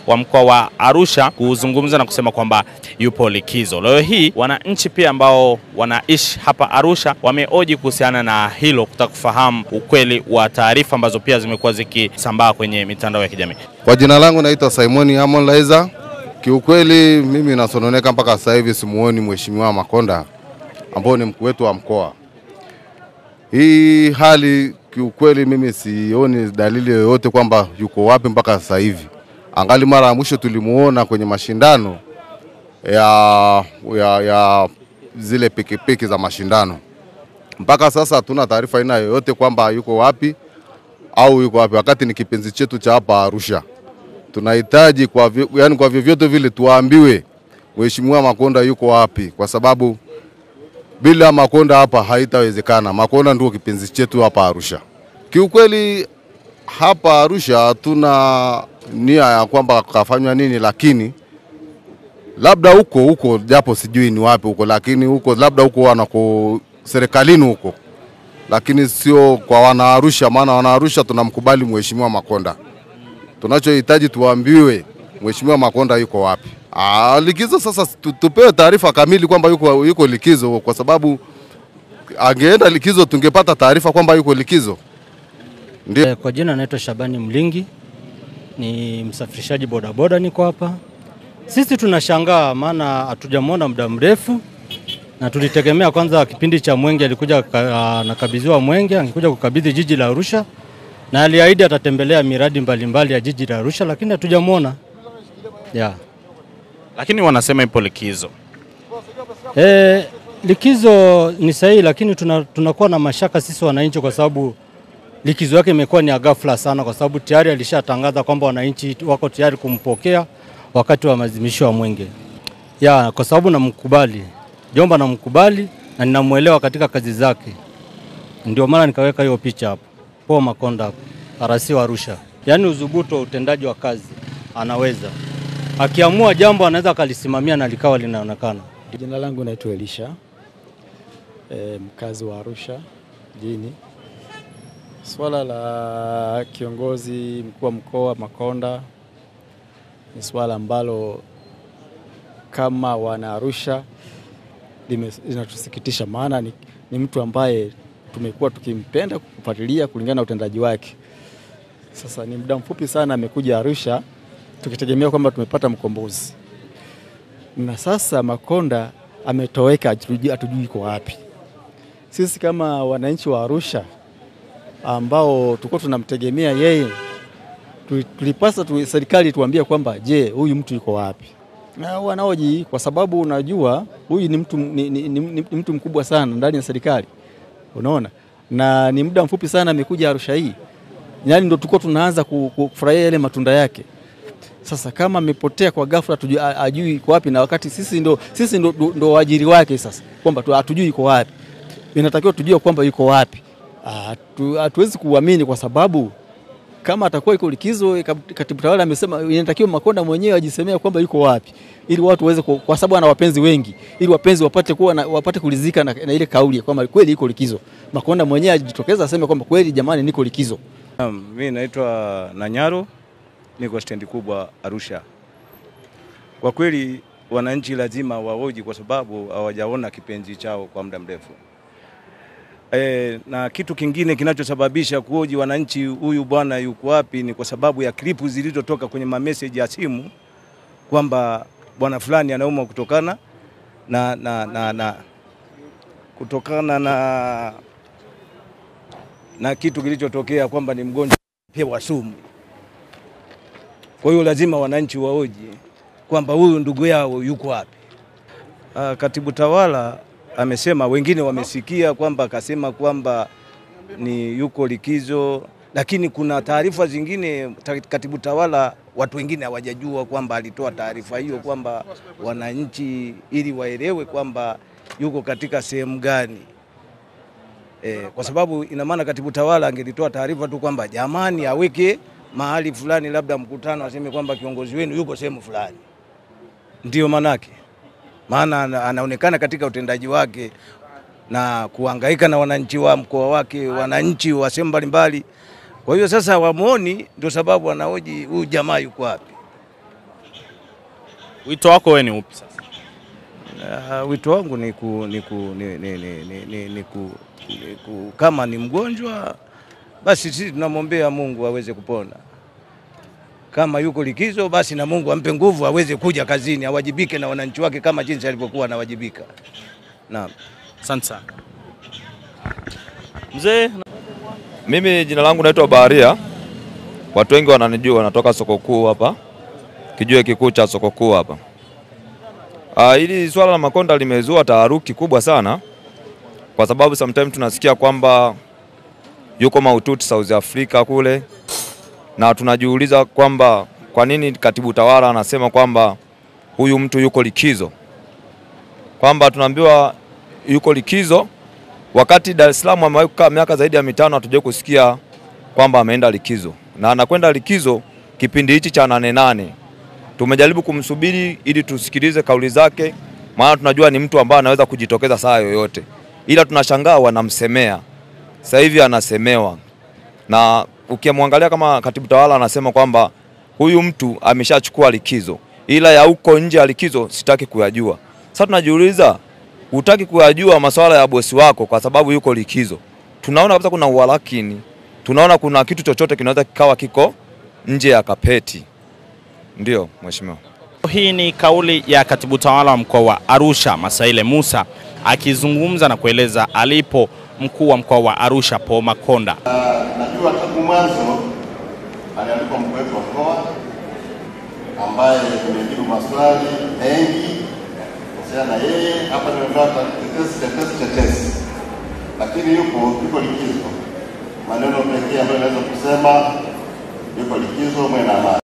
wa mkoa wa Arusha kuzungumza na kusema kwamba yupo likizo. Leo hii wananchi pia ambao wanaishi hapa Arusha wameoji kuhusiana na hilo, kutaka kufahamu ukweli wa taarifa ambazo pia zimekuwa zikisambaa kwenye mitandao ya kijamii. Kwa jina langu naitwa Simoni Amon Laiza. Kiukweli mimi nasononeka mpaka sasa hivi simuoni Mheshimiwa Makonda ambao ni mkuu wetu wa mkoa. Hii hali kiukweli mimi sioni dalili yoyote kwamba yuko wapi mpaka sasa hivi. Angali mara ya mwisho tulimuona kwenye mashindano ya, ya, ya zile pikipiki za mashindano. Mpaka sasa hatuna taarifa aina yoyote kwamba yuko wapi au yuko wapi, wakati ni kipenzi chetu cha hapa Arusha. Tunahitaji kwa, vi- yani kwa vyovyote vile tuambiwe Mheshimiwa Makonda yuko wapi, kwa sababu bila Makonda hapa haitawezekana. Makonda ndio kipenzi chetu hapa Arusha. Kiukweli hapa Arusha hatuna nia ya kwamba kafanywa nini, lakini labda huko huko, japo sijui ni wapi huko, lakini huko labda huko wanako serikalini huko, lakini sio kwa wanaarusha, maana wanaarusha tunamkubali Mheshimiwa Makonda. Tunachohitaji tuambiwe Mheshimiwa Makonda yuko wapi. Ah, likizo sasa tu- tupewe taarifa kamili kwamba yuko, yuko likizo, kwa sababu angeenda likizo tungepata taarifa kwamba yuko likizo. Ndio. Eh, Kwa jina naitwa Shabani Mlingi, ni msafirishaji bodaboda, niko hapa. Sisi tunashangaa maana hatujamwona muda mrefu, na tulitegemea kwanza kipindi cha Mwenge alikuja ka- anakabidhiwa Mwenge, angekuja kukabidhi jiji la Arusha na aliahidi atatembelea miradi mbalimbali ya jiji la Arusha, lakini hatujamwona yeah. Lakini wanasema ipo likizo. E, likizo ni sahihi, lakini tuna- tunakuwa na mashaka sisi wananchi, kwa sababu likizo yake imekuwa ni ya ghafla sana, kwa sababu tayari alishatangaza kwamba wananchi wako tayari kumpokea wakati wa maadhimisho ya Mwenge ya, kwa sababu namkubali Jomba, namkubali na ninamwelewa katika kazi zake, ndio maana nikaweka hiyo picha hapo. Paul Makonda hapo, RC wa Arusha, yaani udhubutu wa utendaji wa kazi anaweza, akiamua jambo anaweza akalisimamia na likawa linaonekana. Jina langu naitwa Elisha e, mkazi wa Arusha mjini. Swala la kiongozi mkuu wa mkoa Makonda ni swala ambalo kama wana Arusha lime- linatusikitisha, maana ni, ni mtu ambaye tumekuwa tukimpenda kufuatilia kulingana na utendaji wake. Sasa ni muda mfupi sana amekuja Arusha tukitegemea kwamba tumepata mkombozi na sasa Makonda ametoweka, hatujui hatujui iko wapi. Sisi kama wananchi wa Arusha ambao tulikuwa tunamtegemea yeye, tuli- tulipasa tu, serikali tuambie kwamba je, huyu mtu yuko wapi? Na wanaoji, kwa sababu unajua huyu ni mtu, ni, ni, ni, ni mtu mkubwa sana ndani ya serikali, unaona, na ni muda mfupi sana amekuja Arusha hii, yani ndo tulikuwa tunaanza ku- ku- kufurahia yale matunda yake. Sasa kama amepotea kwa ghafla tujui, a- ajui iko wapi, na wakati sisi ndo, sisi ndo, ndo, ndo waajiri wake sasa, kwamba tu- hatujui iko wapi, inatakiwa tujue kwamba yuko wapi. Ah, hatu- Hatuwezi kuamini kwa sababu kama atakuwa iko likizo, kab- katibu tawala amesema inatakiwa Makonda mwenyewe ajisemea kwamba yuko wapi, ili watu waweze, ku- kwa sababu ana wapenzi wengi, ili wapenzi wapate kuwa na, wapate kulizika na, na ile kauli kwamba kweli iko likizo. Makonda mwenyewe ajitokeza aseme kwamba kweli, jamani, niko likizo. Naam, Mimi naitwa Nanyaro, niko stendi kubwa Arusha. Kwa kweli wananchi lazima waoji, kwa sababu hawajaona kipenzi chao kwa muda mrefu. E, na kitu kingine kinachosababisha kuoji wananchi huyu bwana yuko wapi ni kwa sababu ya klipu zilizotoka kwenye mameseji ya simu kwamba bwana fulani anaumwa kutokana na, na, na, na kutokana na na kitu kilichotokea kwamba ni mgonjwa pewa sumu. Kwa hiyo lazima wananchi waoje kwamba huyu ndugu yao yuko wapi. Ah, Katibu tawala amesema, wengine wamesikia kwamba akasema kwamba ni yuko likizo, lakini kuna taarifa zingine ta- katibu tawala watu wengine hawajajua kwamba alitoa taarifa hiyo kwamba wananchi ili waelewe kwamba yuko katika sehemu gani. E, kwa sababu ina maana katibu tawala angelitoa taarifa tu kwamba jamani, aweke mahali fulani, labda mkutano, aseme kwamba kiongozi wenu yuko sehemu fulani, ndio manake. Maana ana- anaonekana katika utendaji wake na kuhangaika na wananchi wa mkoa wake, wananchi wa sehemu mbalimbali. Kwa hiyo sasa wamwoni, ndio sababu wanaoji huyu jamaa yuko wapi. Wito wako wewe ni upi sasa? Uh, wito wangu ni, ku, ni, ku, ni, ni, ni, ni, ni, ni, ku, ni ku, kama ni mgonjwa basi sisi tunamwombea Mungu aweze kupona. Kama yuko likizo, basi na Mungu ampe nguvu aweze kuja kazini, awajibike na wananchi wake kama jinsi alivyokuwa anawajibika. Naam. Asante sana mzee. Mimi jina langu naitwa Baharia, watu wengi wananijua, natoka soko kuu hapa, kijue kikuu cha soko kuu hapa. Ah, hili swala la Makonda limezua taharuki kubwa sana, kwa sababu sometimes tunasikia kwamba yuko mahututi South Africa kule, na tunajiuliza kwamba kwa nini katibu tawala anasema kwamba huyu mtu yuko likizo, kwamba tunaambiwa yuko likizo wakati Dar es Salaam amewahi kukaa miaka zaidi ya mitano, hatujawahi kusikia kwamba ameenda likizo, na anakwenda likizo kipindi hichi cha nane nane. Tumejaribu kumsubiri ili tusikilize kauli zake, maana tunajua ni mtu ambaye anaweza kujitokeza saa yoyote, ila tunashangaa wanamsemea. Sasa hivi anasemewa, na ukimwangalia kama katibu tawala anasema kwamba huyu mtu ameshachukua likizo, ila ya huko nje ya likizo sitaki kuyajua. Sasa tunajiuliza hutaki kuyajua masuala ya bosi wako kwa sababu yuko likizo. Tunaona kabisa kuna uwalakini, tunaona kuna kitu chochote kinaweza kikawa kiko nje ya kapeti. Ndio mheshimiwa. Hii ni kauli ya katibu tawala wa mkoa wa Arusha Masaile Musa akizungumza na kueleza alipo mkuu wa mkoa wa Arusha Paul Makonda. Najua tangu mwanzo aliandikwa mkuu wetu wa mkoa ambaye nimejibu maswali mengi kuhusiana na yeye. Hapa nimepata tetesi tetesi tetesi, lakini yuko yuko likizo. Maneno pekee ambayo naweza kusema yuko likizo, mwe na amani.